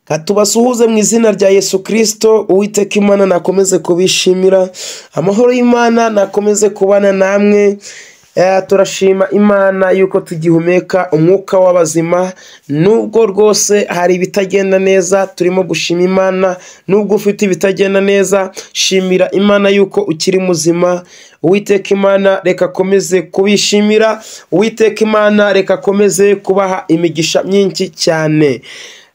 Reka tubasuhuze mu izina rya Yesu Kristo, Uwiteka Imana nakomeze kubishimira, amahoro y'Imana nakomeze kubana namwe, turashima Imana yuko tugihumeka umwuka w'abazima, nubwo rwose hari ibitagenda neza turimo gushima Imana, nubwo ufite ibitagenda neza shimira Imana yuko ukiri muzima, Uwiteka Imana reka akomeze kubishimira, Uwiteka Imana reka akomeze kubaha imigisha myinshi cyane.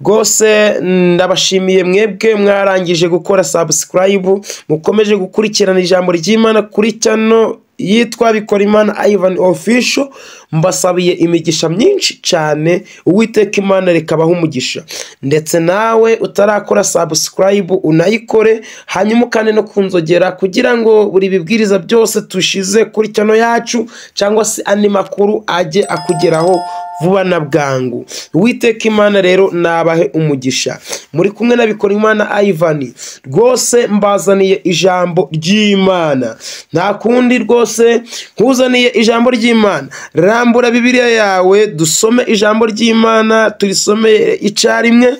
Rwose ndabashimiye mwebwe mwarangije gukora sabusikarayibu mukomeje gukurikirana ijambo ry'Imana kuri cano yitwa Bikora Imana Ivan Official mbasabiye imigisha myinshi cyane Uwiteka Imana reka abahe umugisha ndetse nawe utarakora sabusikarayibu unayikore hanyuma ukande no kunzogera kugira ngo buri bibwiriza byose tushize kuri cano yacu cyangwa se andi makuru ajye akugeraho vuba na bwangu uwiteka imana rero nabahe umugisha muri kumwe n'abikora imana ivani rwose mbazaniye ijambo ry'imana nta kundi rwose nkuzaniye ijambo ry'imana rambura bibiliya yawe dusome ijambo ry'imana turisomeye icyarimwe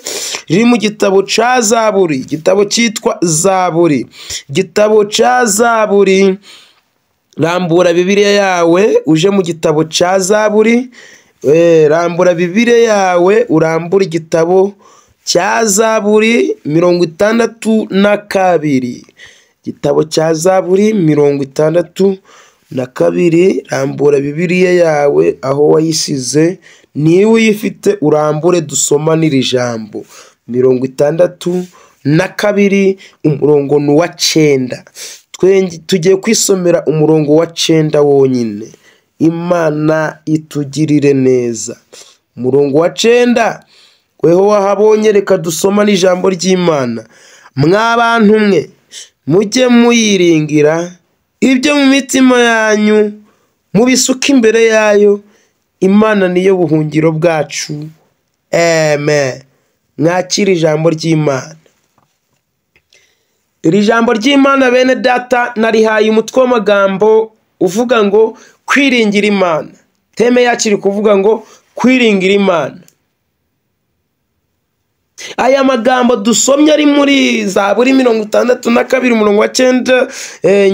riri mu gitabo cya zaburi igitabo cyitwa zaburi igitabo cya zaburi rambura bibiliya yawe uje mu gitabo cya zaburi rambura bibire yawe urambure igitabo cya zaburi mirongo itandatu na kabiri igitabo cya zaburi mirongo itandatu na kabiri rambura bibiriya yawe aho wayisize niba uyifite urambure dusomanira jambo mirongo itandatu na kabiri umurongo ni uwa cyenda tugiye kwisomera umurongo wa cyenda wonyine imana itugirire neza umurongo wa cyenda weho wahabonye reka dusoma n'ijambo ry'imana mwa bantu mwe mujye muyiringira ibyo mu mitima yanyu mubisuka imbere yayo imana niyo buhungiro bwacu eme mwakire ijambo ry'imana iri jambo ry'imana bene data narihaye umutwe w'amagambo uvuga ngo kwiringira imana teme yacu iri kuvuga ngo kwiringira imana aya magambo dusomye ari muri za buri mirongo itandatu na kabiri umurongo wa cyenda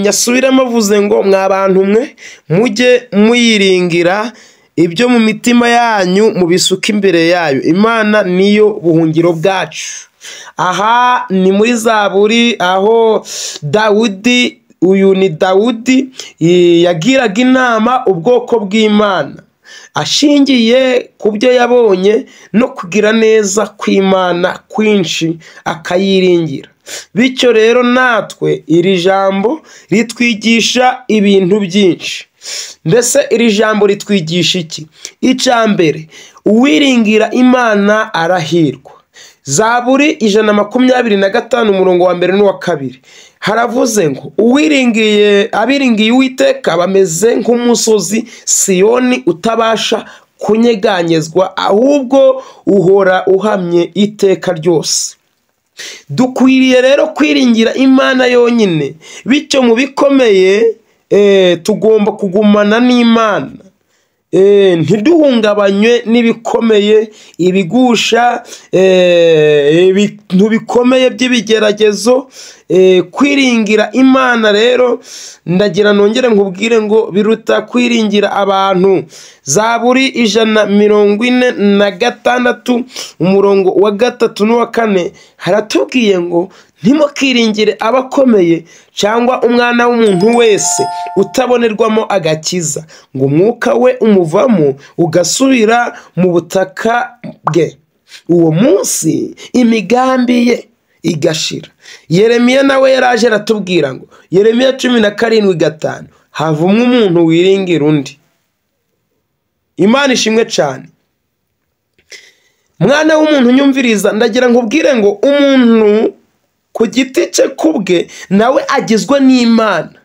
nyasubiramo avuze ngo mwa bantu mwe mujye muyiringira ibyo mu mitima yanyu mubisuka imbere yayo imana niyo buhungiro bwacu aha ni muri za buri aho dawudi uyu ni dawudi yagiraga inama ubwoko bw'imana ashingiye ku byo yabonye no kugira neza kw'imana kwinshi akayiringira bityo rero natwe iri jambo ritwigisha ibintu byinshi mbese iri jambo ritwigisha iki icya mbere uwiringira imana arahirwa zaburi ijana na makumyabiri na gatanu umurongo wa mbere n'uwa kabiri haravuze ngo uwiringiye abiringiye uwiteka bameze nk'umusozi siyoni utabasha kunyeganyezwa ahubwo uhora uhamye iteka ryose dukwiriye rero kwiringira imana yonyine bityo mu bikomeye tugomba kugumana n'imana ntiduhungabanywe n'ibikomeye ibigusha ibintu bikomeye by'ibigeragezo kwiringira imana rero ndagira nongere nkubwire ngo biruta kwiringira abantu zaburi ijana mirongo ine na gatandatu umurongo wa gatatu n'uwa kane haratubwiye ngo ntimukwiringire abakomeye cyangwa umwana w'umuntu wese utabonerwamo agakiza ngo umwuka we umuvamo ugasubira mu butaka bwe uwo munsi imigambi ye igashira yeremiya nawe yaraje aratubwira ngo yeremiya cumi na karindwi gatanu havumwe umuntu wiringira undi imana ishimwe cyane mwana w'umuntu unyumviriza ndagira ngo ubwire ngo umuntu ku giti cye ku bwe nawe agizwe n'imana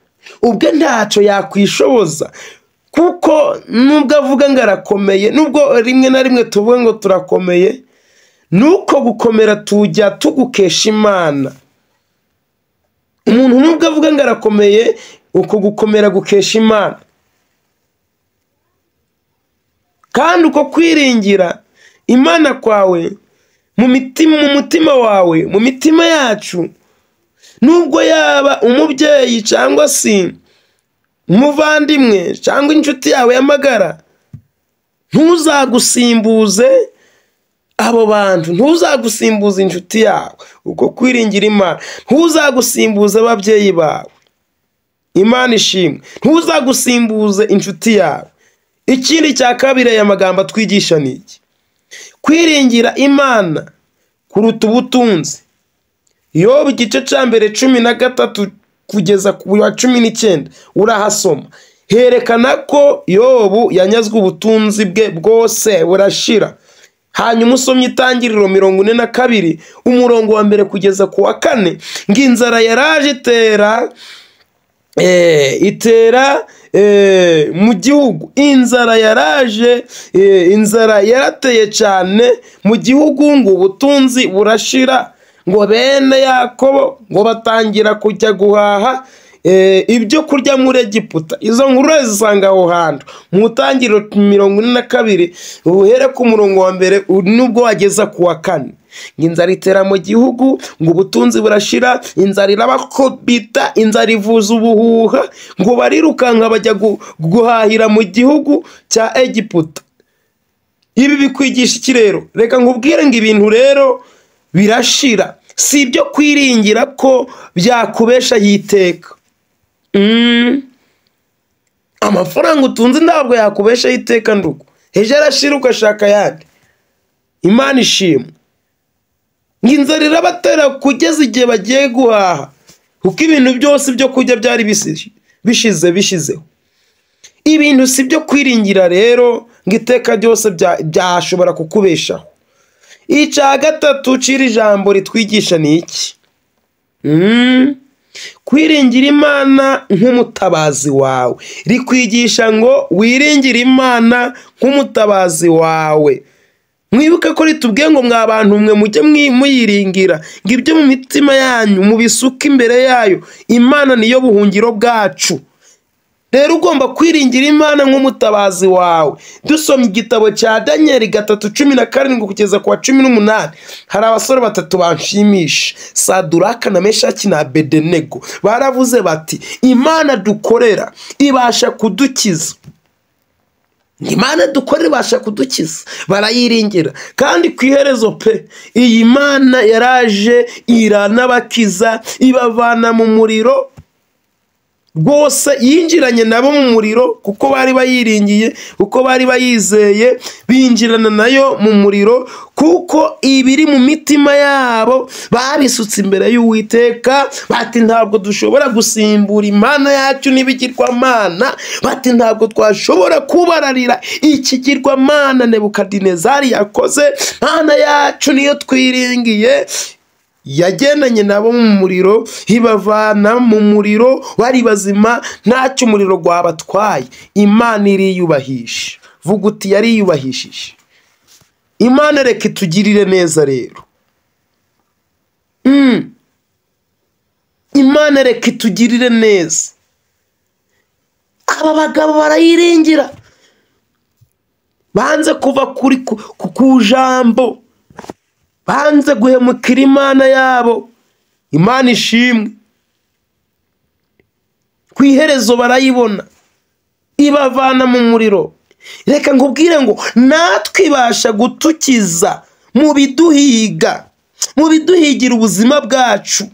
ubwe ntacyo yakwishoboza kuko nubwo avuga ngo arakomeye nubwo rimwe na rimwe tuvuge ngo turakomeye nuko gukomera tujya tugukesha imana umuntu nubwo avuga ngo arakomeye uko gukomera gukesha imana kandi uko kwiringira imana kwawe mu mitima mu mutima wawe mu mitima yacu nubwo yaba umubyeyi cyangwa se umuvandimwe cyangwa inshuti yawe y'amagara ntuzagusimbuze abo bantu ntuzagusimbuze inshuti yawe ubwo kwiringira imana ntuzagusimbuze ababyeyi bawe imana ishimwe ntuzagusimbuze inshuti yawe ikindi cya kabiri aya magambo atwigisha ni iki kwiringira imana kuruta ubutunzi yoba igice cya mbere cumi na gatatu kugeza ku wa cumi n'icyenda urahasoma herekana ko yobu yanyazwe ubutunzi bwe bwose burashira hanyuma usomye itangiriro mirongo ine na kabiri umurongo wa mbere kugeza ku wa kane ngo inzara yaraje itera itera mu gihugu inzara yaraje inzara yarateye cyane mu gihugu ngo ubutunzi burashira ngo bene yakobo ngo batangira kujya guhaha ibyo kurya muri egiputa izo nkuru zisanga aho hantu mu ntangiriro mirongo ine na kabiri uhere ku murongo wa mbere nubwo wageza ku wa kane ngo inzara itera mu gihugu ngo ubutunzi burashira inzara irabakobita inzara ivuza ubuhuha ngo barirukanka bajya guhahira mu gihugu cya egiputa ibi bikwigisha iki rero reka nkubwire ngo ibintu rero birashira si ibyo kwiringira ko byakubesha yiteka amafaranga utunze ntabwo yakubeshaho iteka ndugu ejo arashira ugashaka ayandi imana ishimwe ngo inzara irabatera kugeza igihe bagiye guhaha kuko ibintu byose ibyo kurya byari bishize bishizeho ibintu si ibyo kwiringira rero ngo iteka ryose byashobora kukubeshaho icya gatatu ucira ijambo ritwigisha ni iki kwiringira imana nk'umutabazi wawe rikwigisha ngo wiringire imana nk'umutabazi wawe mwibuke ko ritubwiye ngo mwa bantu mwe mujye muyiringira ngo ibyo mu mitima yanyu mubisuke imbere yayo imana niyo buhungiro bwacu rero ugomba kwiringira imana nk'umutabazi wawe dusoma igitabo cya daniel gatatu cumi na karindwi kugeza ku wa cumi n'umunani hari abasore batatu banshimisha saduraka na meshaki na bedenego baravuze bati imana dukorera ibasha kudukiza imana dukorera ibasha kudukiza barayiringira kandi ku iherezo pe iyi mana yaraje iranabakiza ibavana mu muriro rwose yinjiranye nabo mu muriro kuko bari bayiringiye kuko bari bayizeye binjirana nayo mu muriro kuko ibiri mu mitima yabo babisutse imbere y'uwiteka bati ntabwo dushobora gusimbura imana yacu n'ibigirwamana bati ntabwo twashobora kubararira ikigirwamana nebukadinezari yakoze mana yacu niyo twiringiye yagendanye nabo mu muriro ibavana mu muriro bari bazima ntacyo umuriro rwabatwaye imana iriyubahisha vuga uti yariyubahishije imana reka itugirire neza rero imana reka itugirire neza aba bagabo barayiringira banze kuva kuri ku jambo banze guhemukira imana yabo imana ishimwe ku iherezo barayibona ibavana mu muriro reka nkubwire ngo natwe ibasha gutukiza mu biduhiga mu biduhigira ubuzima bwacu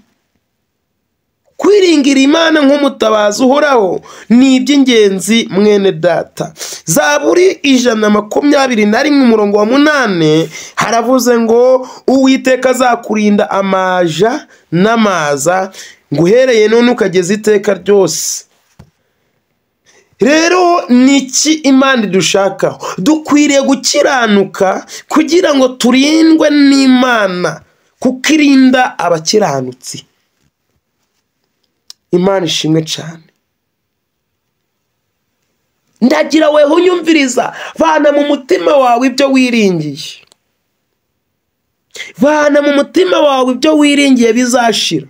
kwiringira imana nk'umutabazi uhoraho ni iby'ingenzi mwene data zaburi ijana na makumyabiri na rimwe umurongo wa munani haravuze ngo uwiteka azakurinda amaja n'amaza ngo uhereye none ukageza iteka ryose rero ni iki imana idushakaho dukwiriye gukiranuka kugira ngo turindwe n'imana kuko irinda abakiranutsi imana ishimwe cyane ndagira we unyumviriza vana mu mutima wawe ibyo wiringiye vana mu mutima wawe ibyo wiringiye bizashira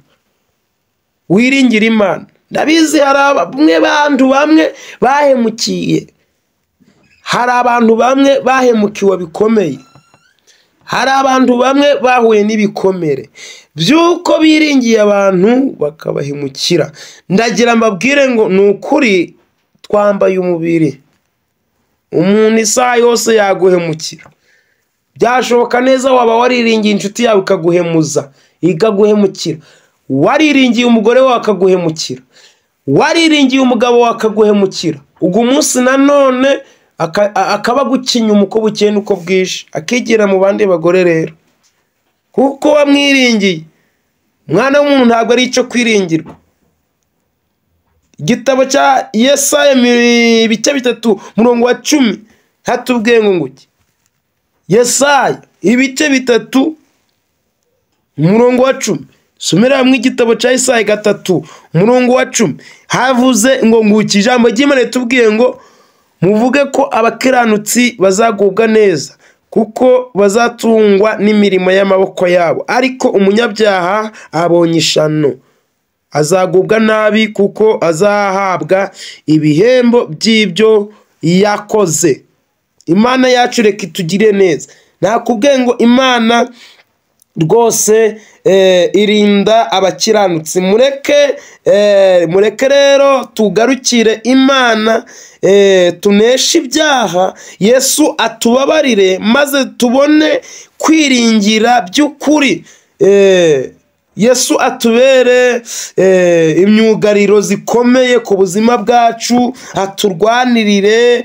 wiringira imana ndabizi hari bamwe bantu bamwe bahemukiye hari abantu bamwe bahemukiwe bikomeye hari abantu bamwe bahuye n'ibikomere by'uko biringiye abantu bakabahemukira ndagira mbabwire ngo ni ukuri twambaye umubiri umuntu isaha yose yaguhemukira byashoboka neza waba wariringiye inshuti yawe ikaguhemuza ikaguhemukira wariringiye umugore wawe akaguhemukira wariringiye umugabo wawe akaguhemukira ubwo umunsi nanone akaba agucinya uko bukeye n'uko bwije akigira mu bandi bagore rero kuko wamwiringiye umwana w'umuntu ntabwo ari icyo kwiringirwa igitabo cya yesaya ibice bitatu murongo wa cumi hatubwiye ngo nguke yesaya ibice bitatu umurongo wa cumi somera hamwe igitabo cya yesaya gatatu umurongo wa cumi havuze ngo nguke ijambo ry'imana ritubwiye ngo muvuge ko abakiranutsi bazagubwa neza kuko bazatungwa n'imirimo y'amaboko yabo ariko umunyabyaha abonye ishano azagubwa nabi kuko azahabwa ibihembo by'ibyo yakoze imana yacu reka itugire neza nakubwiye ngo imana rwose irinda abakiranutsi mureke mureke rero tugarukire imana tuneshe ibyaha yesu atubabarire maze tubone kwiringira by'ukuri yesu atubere imyugariro zikomeye ku buzima bwacu aturwanirire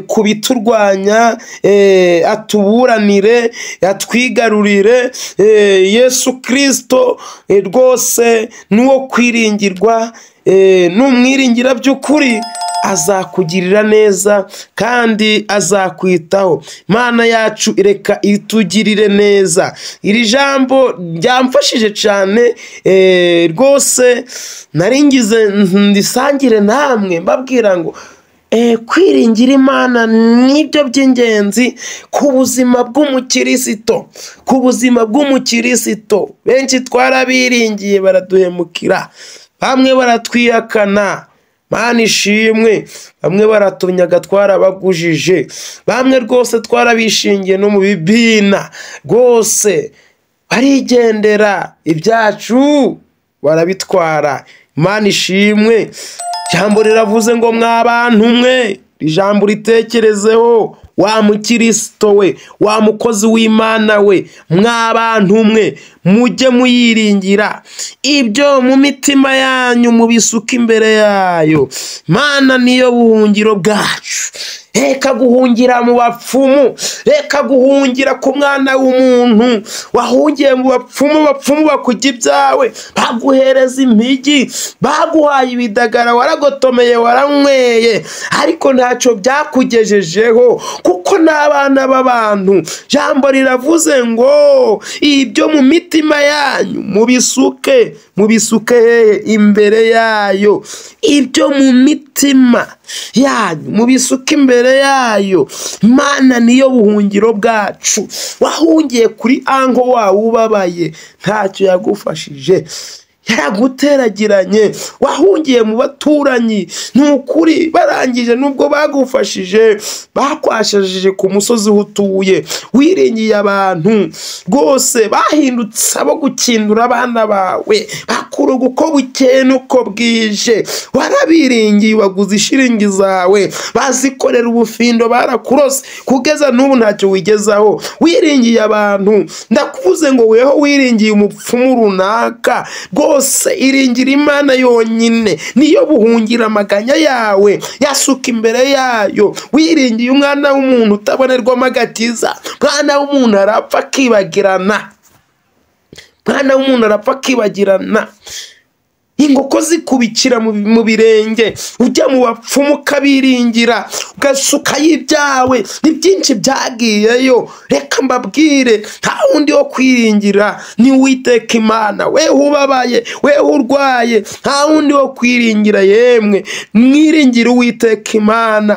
ku biturwanya atuburanire atwigarurire yesu kirisito rwose n'uwo kwiringirwa n'umwiringira by'ukuri azakugirira neza kandi azakwitaho imana yacu reka itugirire neza iri jambo ryamfashije cyane rwose naringize ndisangire namwe mbabwira ngo kwiringira imana nibyo by'ingenzi ku buzima bw'umukirisito ku buzima bw'umukirisito benshi twarabiringiye baraduhemukira bamwe baratwihakana mana ishimwe bamwe baratunyaga twarabagujije bamwe rwose twarabishingiye no mu bibina rwose barigendera ibyacu barabitwara imana ishimwe ijambo riravuze ngo mwabantu mwe ijambo uritekerezeho wa mukirisito we wa mukozi w'imana we mwabantu mwe mujye muyiringira ibyo mu mitima yanyu mubisuka imbere yayo mana niyo buhungiro bwacu reka guhungira mu bapfumu reka guhungira ku mwana w'umuntu wahungiye mu bapfumu bapfumu bakujya ibyawe baguhereza impigi baguhaye ibidagara waragotomeye waranyweye ariko ntacyo byakugejejeho kuko n'abana b'abantu jambo riravuze ngo ibyo mu mitima yanyu mubisuke mubisuke hehe imbere yayo ibyo mu mitima yanyu mubisuke imbere yayo mana niyo buhungiro bwacu wahungiye kuri ango wawe ubabaye ntacyo yagufashije yaraguterageranye wahungiye mu baturanyi ni ukuri barangije nubwo bagufashije bakwashajije ku musozi aho utuye wiringiye abantu rwose bahindutse abo gukindura abana bawe bakuruga uko bukeye n'uko bwije warabiringiye waguze ishiringi zawe bazikorera ubufindo barakurose kugeza n'ubu ntacyo wigezaho wiringiye abantu ndakuvuze ngo weho wiringiye umupfumu runaka rwose yose iringira imana yonyine niyo buhungira amaganya yawe yasuka imbere yayo wiringiye umwana w'umuntu utabonerwamo agakiza mwana w'umuntu arapfa akibagirana mwana w'umuntu arapfa akibagirana inkoko zikubikira mu birenge ujya mu bapfumu ukabiringira ugasukayo ibyawe ni byinshi byagiyeyo reka mbabwire nta wundi wo kwiringira ni uwiteka imana weho ubabaye weho urwaye nta wundi wo kwiringira yemwe mwiringire uwiteka imana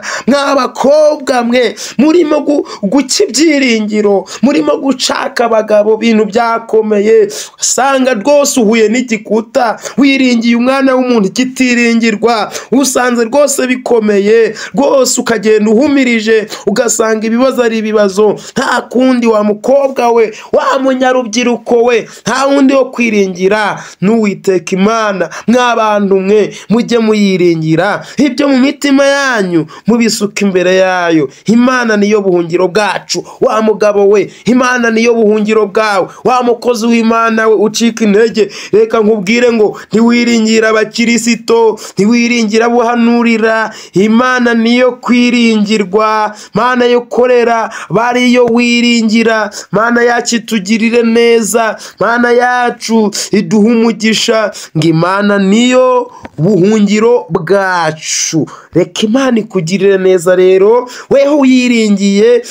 mw'abakobwa mwe murimo guca ibyiringiro murimo gucaka abagabo ibintu byakomeye usanga rwose uhuye n'igikuta wiringira utiringiye umwana w'umuntu ikitiringirwa usanze rwose bikomeye rwose ukagenda uhumirije ugasanga ibibazo ari ibibazo nta kundi wa mukobwa we wa munyarubyiruko we nta wundi wo kwiringira n'uwiteka imana mwa bantu mwe mujye muyiringira ibyo mu mitima yanyu mubisuka imbere yayo imana niyo buhungiro bwacu wa mugabo we imana niyo buhungiro bwawe wa mukozi w'imana we ucika intege reka nkubwire ngo ntiwiringira abakirisito ntiwiringira abuhanurira imana niyo kwiringirwa mana yo korera bariyo wiringira mana yacu itugirire neza mana yacu iduhe umugisha ngo imana niyo buhungiro bwacu reka imana ikugirire neza rero weho uyiringiye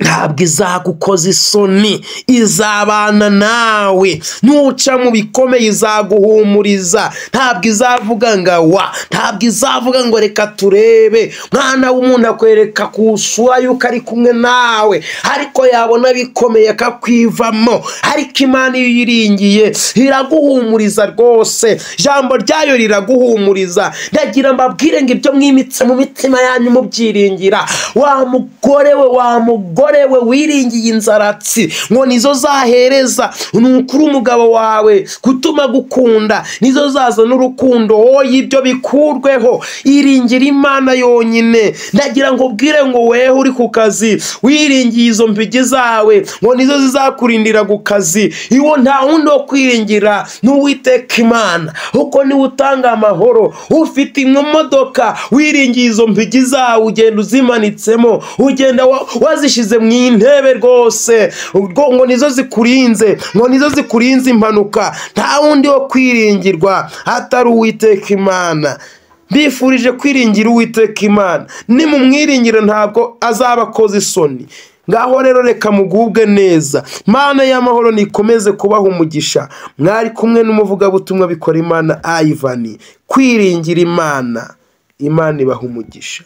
ntabwo izagukoza isoni izabana nawe nuca mu bikomeye izaguhumuriza ntabwo izavuga ngo awa ntabwo izavuga ngo reka turebe mwana w'umuntu akwereka ku isura y'uko ari kumwe nawe ariko yabona bikomeye akakwivamo ariko imana iyo uyiringiye iraguhumuriza rwose ijambo ryayo riraguhumuriza ndagira mbabwire ngo ibyo mwimitse mu mitima yanyu mubyiringira wa mugore we wa mugore we wiringiye inzaratsi ngo nizo zahereza nukuri umugabo wawe gutuma agukunda nizo zazana urukundo wowe ibyo bikurweho iringira imana yonyine ndagira ngo ubwire ngo weho uri ku kazi wiringiye izo mpigi zawe ngo nizo zizakurindira ku kazi iwo nta wundi wo kwiringira n'uwiteka imana kuko niwe utanga amahoro ufite imodoka wiringiye izo mpigi zawe ugenda uzimanitsemo ugenda wa- wazishyize zishyize mu intebe rwose ubwo ngo nizo zikurinze ngo nizo zikurinze impanuka nta wundi wo kwiringirwa atari uwiteka imana bifurije kwiringira uwiteka imana nimumwiringira ntabwo azaba akoze isoni ngaho rero reka mugubwe neza mana y'amahoro nikomeze kubaha umugisha mwari kumwe n'umuvugabutumwa bikora imana ayivani kwiringira imana imana ibaha umugisha